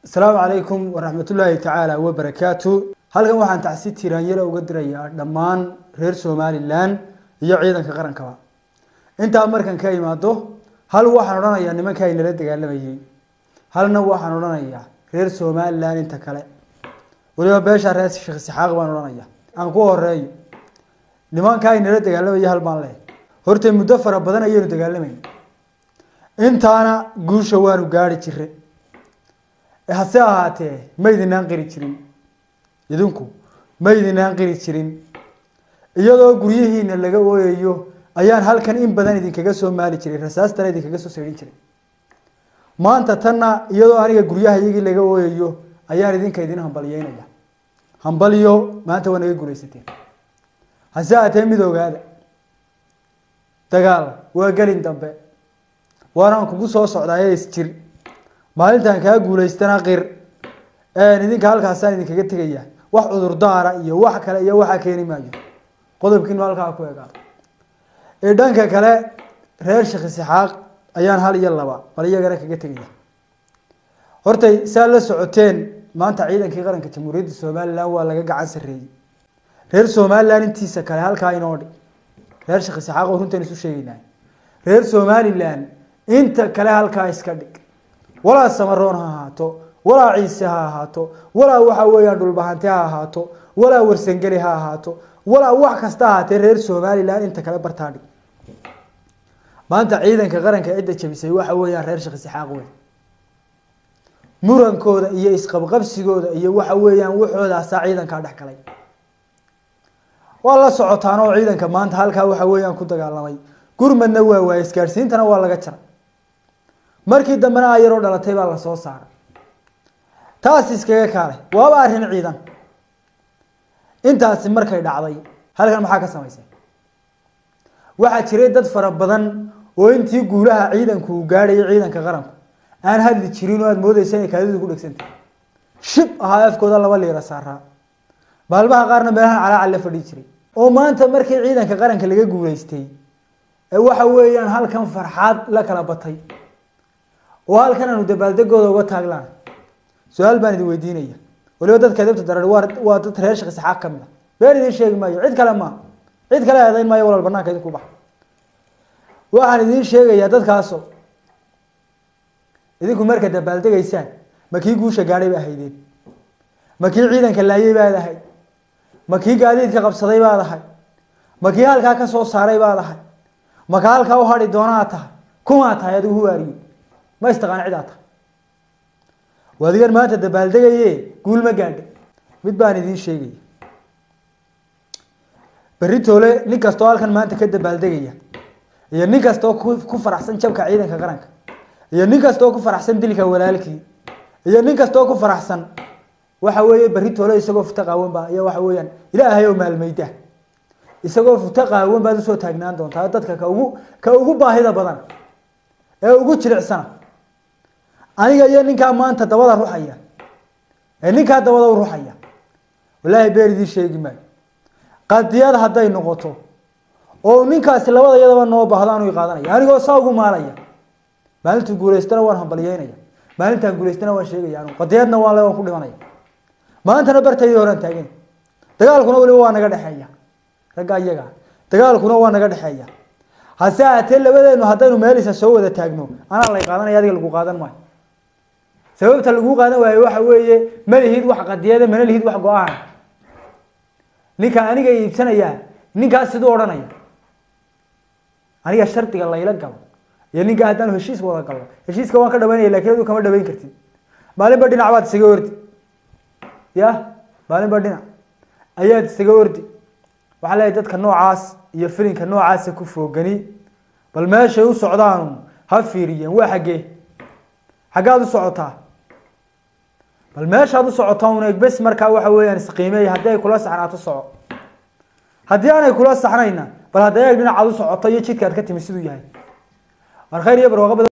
asalaamu calaykum waraxmatullaahi tacaala wabarakaatu halkan waxaan tacsi tiraanyalo uga dirayaa dhammaan reer somalilan iyo ciidanka qarankaba intaa markan ka imaado hal waxaan odhanayaa nimanka ay nala dagaalamayey halna waxaan odhanayaa reer somalilan inta kale weliba beesha reer sheekh isxaaq baan odhanaya aan ku horeeyo nimanka ay nala dagaalamayay hal baan leh horta muddo fara badan ayaynu dagaalamayna intaana guusha waanu gaari jire hase ahaatee maydinaan qiri jirin idinku maydinaan qiri jirin iyadoo guryihiina laga ooyayo ayaan halkan in badan idinkaga soo maali jiray rasaastana idinkaga soo saydhin jiray maanta tanna iyadoo aniga guryaha iyagii laga ooyayo ayaan idinka idin hambalyeynaya hambalyo maanta waa naga gulaysateen hase ahaatee mid ogaada dagaal waa gelin dambe waanaan kugu soo socdaaye isjir maalintan kaa guulaystana qir idinka halkaasaan idinkaga tegaya wax cudurdaara iyo wax kale iyo waxaa keeni maayo qodobkiinu halkaa ku egaa ee dhanka kale reer sheekh isxaaq ayaan hal iyo laba bal iyagana kaga tegaya hortay saa la socoteen maanta ciidankii qaranka jamhuuriyadda somalilan waa laga gacan sarreeyey reer somalilan intiisa kale halkaa inoo dhig reer sheekh isxaaq oo runtan isu sheegeynaa reer somalilan inta kale halkaa iska dhig walaa samaroon ha ahaato walaa ciise ha ahaato walaa waxa weeyaan dhulbahante ha ahaato walaa warsangeli ha ahaato walaa wax kasta ahaatee reer somalilan inta kale bartaa dhig maanta ciidanka qaranka cidda jabisay waxa weeyaan reer sheekh isxaaq wey murankooda iyo isqabqabsigooda iyo waxa weeyaan waxoodaasaa ciidankaa dhex galay waa la socotaan oo ciidanka maanta halkaa waxa weeyaan ku dagaalamay gurmadna waa waaye isgaadhsiintana waa laga jaray markii dambena ayaroo dhalatay baa lasoo saaray taas iskaga kaale waaba arrin ciidan intaasi markay dhacday halkan maxaa ka samaysay waxaa jiray dad fara badan oo intii guulaha ciidanku uu gaadhayay ciidanka qaranku aan hadli jirin oo aada moodeysa inay kaadidu ku dhegsantay shib ahaa afkooda laba liira saaraa maalmaha qaarna meelahan calaacal la fadhii jiray oo maanta markii ciidanka qaranka laga guulaystay ee waxa weeyaan halkan farxaad la kala batay oo halkan aanu dabaaldegooda uga taaglaan su-aal baan idin weydiinaya waliba dadka adabta darar waa waa dad reer sheekh isxaaq ka mid a been idin sheegi maayo cid kale maaha cid kale eedayn maayo walaal banaanka idinku baxa waxaan idiin sheegayaa dadkaaso idinku marka dabaaldegaysaan ma kii guusha gaadhay ba ahaydeen ma kii ciidanka laayay baad ahayd ma kii gaadiidka qabsaday baad ahay ma kii halkaa ka soo saaray baad ahay ma ka halkaa u hadhi doonaad tahay kumaa tahay adigu huwaariyo ma istaqaan cidaa tahay waadigan maanta dabaaldegaye guul ma gaadha mid baan idiin sheegaya berri toole nin kastoo halkan maanta ka dabaaldegaya iyo nin kastoo ku faraxsan jabka ciidanka qaranka iyo nin kastoo ku faraxsan dilka walaalkii iyo nin kastoo ku faraxsan waxa weeye berri toole isagoo futa qaawan baa iyo waxa weeyaan ilaahay oo maalmayda isagoo futa qaawan baad usoo taagnaan doontaa dadka ka ugu ka ugu baahida badan ee ugu jilicsana aniga iyo ninkaa maanta dabada ruxaya ee ninkaa dabada u ruxaya wallaahi beer idiin sheegi maayo qadiyad hadday noqoto oo ninkaasi labada iyadaba noo baahdo anu qaadanaya anigoo saa ugu maalaya maalintuu guulaystana waan hambalyeynaya maalintaan guulaystana waan sheegaya anu qadiyadna waan le waan ku dhimanaya maantana bartaydii horaan taagan dagaalkuna weliba waa naga dhexeeya ragga iyaga dagaalkuna waa naga dhexeeya hase ahaatee labadeenu haddaynu meelisa soo wada taagno anaa lay qaadanaya adiga lagu qaadan maayo sababta lagu qaadan waayo waxa weeye ma lihid wax qadiyada mana lihid wax go-aan ninka aniga iibsanaya ninkaas siduu odhanaya aniga shardiga layla galo iyo ninka haddaanu heshiis wada galno heshiiska waan ka dhawaynaya lakin adu kama dhawayn kartid maalinba dhinac baad isaga ordi ya maalinba dhinac ayaad isaga ordi waxaa leeyahy dadka noocaas iyo filinka noocaasa ku foogani bal meeshay u socdaanu ha fiiriyeen waa xaggee xaggaad u socotaa bal meeshaad u socotaa un egbes markaa waxa weeyaan isqiimeeya haddii ay kula saxnaato soco haddii aanay kula saxnayna bal hadda eeg dhinacaad u socoto iyo jidka aad ka timi siduu yahay war khayr iyo barwaaqo badan